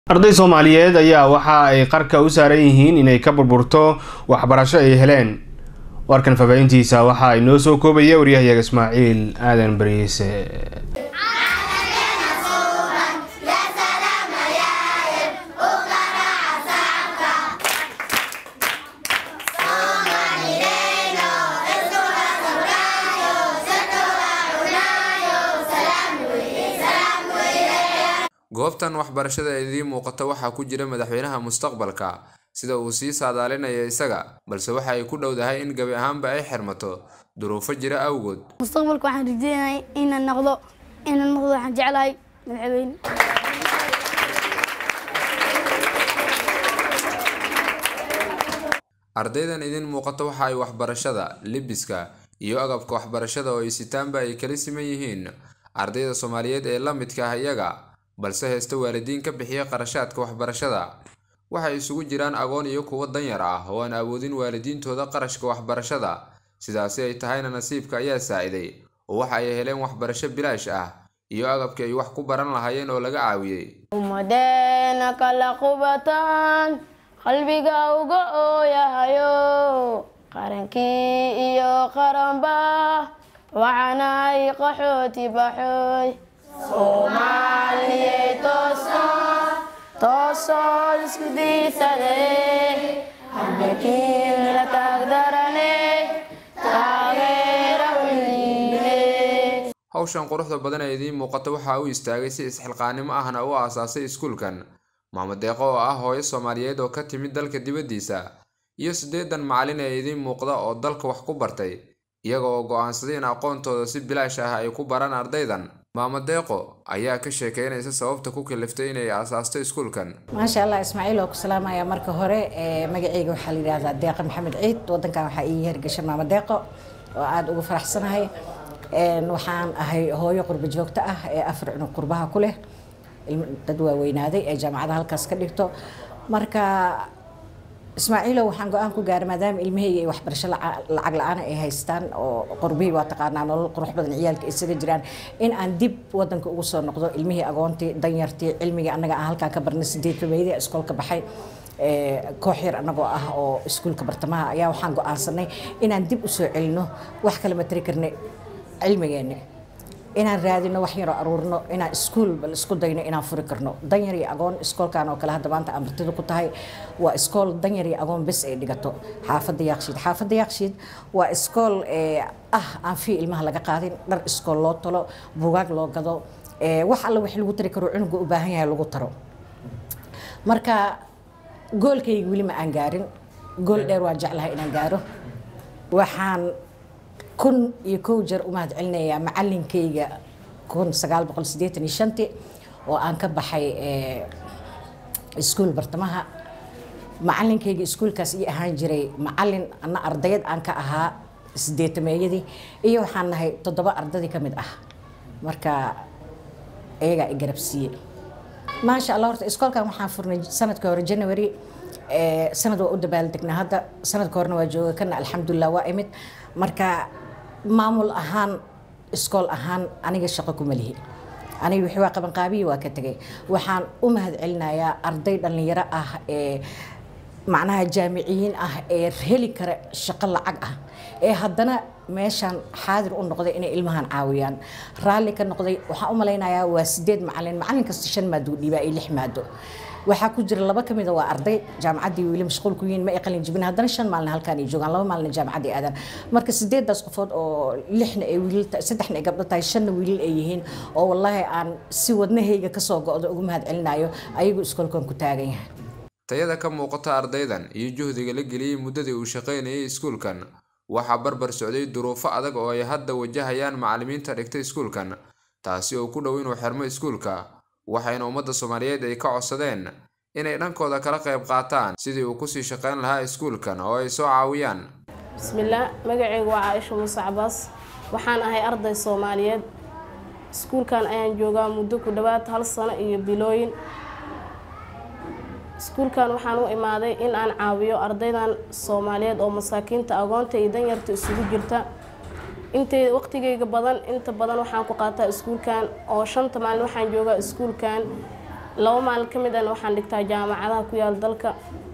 arday soomaaliyeed ayaa waxa ay qarka u saaran yihiin inay ka burburto waxbarasho ay heleen warkan faafahintiisa waxa ay noo soo koobaya waryahayaga ismaaciil aadan bariise goobtan waxbarashada ee idiin muuqata waxaa ku jira madaxweynaha mustaqbalka sida uu sii saadaalinaya isaga balse waxa ay ku dhowdahay in gebi ahaanba ay xirmato duruufo jira awgood mustaqbalka waxaan rajeynahay inaan noqdo inaan noqdo waxaan jeclahay madaxweyne ardaydan idiin muuqata waxa ay waxbarashada libiska iyo agabka waxbarashada oo ay sitaanba ay kala siman yihiin ardayda soomaaliyeed ee la midka ah iyaga balse heesta waalidiin ka bixiya qarashaadka waxbarashada waxay isugu jiraan agoon iyo kuwo danyar ah oo aan awoodin waalidiintooda qarashka waxbarashada sidaasi ay tahayna nasiibka ayaa saaciday oo waxa ay heleen waxbarasho bilaash ah iyo agabkii ay wax ku baran lahaayeen oo laga caawiyey ummadeena kala qubataan qalbiga uga ooyahayo qarankii iyo qaranba waxaanahay qaxooti baxooy soomaaliyey toosoo toosoo isku diisade halbekiin la taagdarane taageera weliine hawshan quruxda badan ee idiin muuqata waxaa u istaagay si isxilqaanimo ahna u aasaasay iskuulkan maamo deeqo oo ah hooyo soomaaliyeed oo ka timid dalka dibaddiisa iyo siddeedan macallin ee idiin muuqda oo dalka wax ku bartay iyaga oo go'aansaday in aqoontooda si bilaash ah ay ku baraan ardaydan maamo deeqo ayaa ka sheekeynaysa sababta ku kaliftay inay aasaasto iskuulkan maasha allah ismaaciil oo ku salaamaya marka hore ee magacayga waxaa la yidhaahdaa deeqa maxamed ciid wadankan waxaa ii hergasha maamo deeqo oo aada ugu faraxsanahay waxaan ahay hooyo qurbo joogto ah ee afar cunug qurbaha ku leh dad waaweynaaday ee jaamacada halkaas ka dhigto marka ismaaciilow waxaan go-aan ku gaaray maadaama ilmahayga ay waxbarasho lacag la-aan ay haystaan oo qurbihii waa taqaanaa nolol qurux badan ciyaalka isaga jiraan in aan dib wadanka ugu soo noqdo ilmihii agoontii danyartii cilmigii annaga aan halkaa ka barnay sideed rumeydii iskoolka baxay koox yar annagoo ah oo iskuulka bartamaha ayaa waxaan go-aansanay inaan dib usoo celino wax kale ma tari karnay cilmigeenni inaan raadino wax yaroo aruurno inaan iskuul bal isku dayno inaan furi karno danyar iyo agoon iskoolkan oo kale hadda maanta aan martida ku tahay waa iskool danyar iyo agoon bes ay dhigato xaafadda yaaqshiid xaafadda yaaqshiid waa iskool ah aan fii ilmaha laga qaadin dhar iskool loo talo bugaag loo gado wax alla wax lagu tari karo cunuga u baahan yahay lagu taro marka goolkayga weli ma aan gaarin gool dheer waan jeclahay inaan gaaro waxaan kun iyo kow jeer u mahad celinayaa macalinkayga kun sagaal boqol siddeetan iyo shantii oo aan ka baxay iskuul bartamaha macalinkayga iskuulkaas ii ahaan jiray macalin ana ardayad aan ka ahaa sideetameeyadii iyo waxaan nahay toddoba ardadii ka mid ah marka iyagaa i garabsiiyey maasha allah horta iskoolkan waxaan furnay sanadka hore january sanad waa u dabaaldegnaa hadda sanadka horena waa jooga kana alxamdulilah waa imid marka maamul ahaan iskool ahaan aniga shaqo kuma lihi aniga wixii waa qabanqaabiyi waa ka tegay waxaan u mahad celinayaa arday dhallinyaro ah ee macnaha jaamiciyiin ah ee heli kara shaqo lacag ah ee haddana meeshaan xaadir u noqday inay ilmahan caawiyaan raalli ka noqday waxaan u malaynayaa waa sideed macalin macalin kasta shan maado dhiibaa iyo lix maado waxaa ku jira laba ka mida waa arday jaamacaddii weli mashquul ku yihiin ma ay qalin jibin haddana shan maalin halkaan ay joogaan laba maalin jaamacaddii aadaan marka sideedaas qofood oo lixna ay wiilal saddexna ay gabdho tahay shanna wiilal ay yihiin oo wallaahi aan si wadnahayga kasoo go'do ugu mahad celinayo ayagu iskoolkan ku taagan yahay tayada ka muuqata ardaydan iyo juhdiga la geliyey muddadii uu shaqaynayay iskuulkan waxaa barbar socday duruufo adag oo ay hadda wajahayaan macallimiinta dhigtay iskuulkan taasi oo ku dhow inuu xirmo iskuulka waxayna ummadda soomaaliyeed ay ka codsadeen inay dhankooda kala qayb qaataan sidii uu kusii shaqayn lahaa iskuulkan oo ay soo caawiyaan bismillaah magacaygu waa caaisha muuse cabaas waxaan ahay arday soomaaliyeed iskuulkan ayaan joogaa muddo ku dhowaad hal sano iyo bilooyin iskuulkan waxaan u imaaday in aan caawiyo ardaydan soomaaliyeed oo masaakiinta agoonta iyo danyarta isugu jirta intay waqtigayga badan inta badan waxaan ku qaataa iskuulkan oo shanta maalin waxaan joogaa iskuulkan laba maalin ka mid ahna waxaan dhigtaa jaamacadaha ku yaal dalka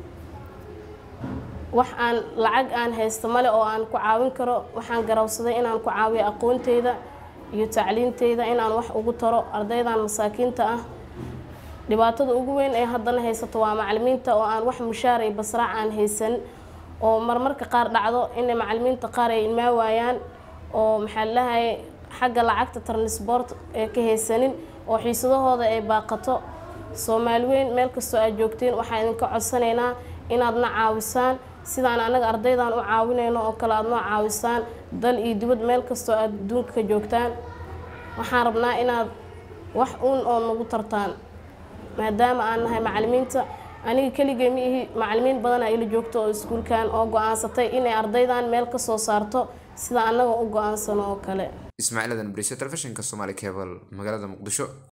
wax aan lacag aan haysto male oo aan ku caawin karo waxaan garawsaday inaan ku caawiyo aqoonteyda iyo tacliinteyda inaan wax ugu taro ardaydan masaakiinta ah dhibaatada ugu weyn ee haddana haysato waa macalimiinta oo aan wax mushaar iyo basraac aan haysan oo marmarka qaar dhacdo inay macalimiinta qaar ay ilmaa waayaan oo maxaa lalahay xagga lacagta tarnisboort ee ka haysanin oo xiisadahooda ay baaqato soomaali weyn meel kastoo aad joogtiin waxaan idinka codsanaynaa inaadna caawisaan sidaan anaga ardaydan u caawinayno oo kale aad noo caawisaan dal iyo dibad meel kastoo aad adduunka ka joogtaan waxaan rabnaa inaad wax uun oo nagu tartaan maadaama aan nahay macalimiinta aniga keligay ma ihi macalimiin badanaa ila joogto oo iskuulkan oo go-aansatay inay ardaydan meel ka soo saarto sida annaga u go-aansano oo kale ismaaciil adan bariso telefishinka somaali cable magaalada muqdisho